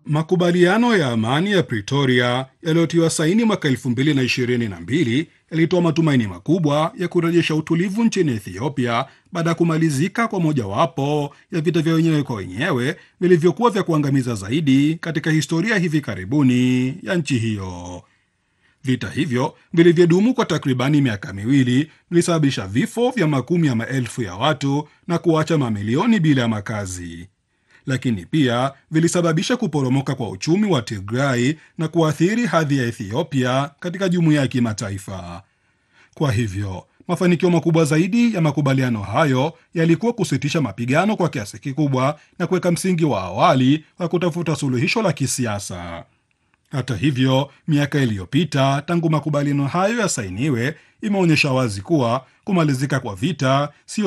Makubaliano ya amani ya Pretoria yaliyotiwa saini mwaka 2022 yalitoa matumaini makubwa ya kurejesha utulivu nchini Ethiopia baada ya kumalizika kwa mojawapo ya vita vya wenyewe kwa wenyewe vilivyokuwa vya kuangamiza zaidi katika historia hivi karibuni ya nchi hiyo. Vita hivyo vilivyodumu kwa takribani miaka miwili vilisababisha vifo vya makumi ya maelfu ya watu na kuacha mamilioni bila ya makazi lakini pia vilisababisha kuporomoka kwa uchumi wa Tigray na kuathiri hadhi ya Ethiopia katika jumuiya ya kimataifa. Kwa hivyo, mafanikio makubwa zaidi ya makubaliano hayo yalikuwa kusitisha mapigano kwa kiasi kikubwa na kuweka msingi wa awali wa kutafuta suluhisho la kisiasa. Hata hivyo, miaka iliyopita tangu makubaliano hayo yasainiwe imeonyesha wazi kuwa kumalizika kwa vita sio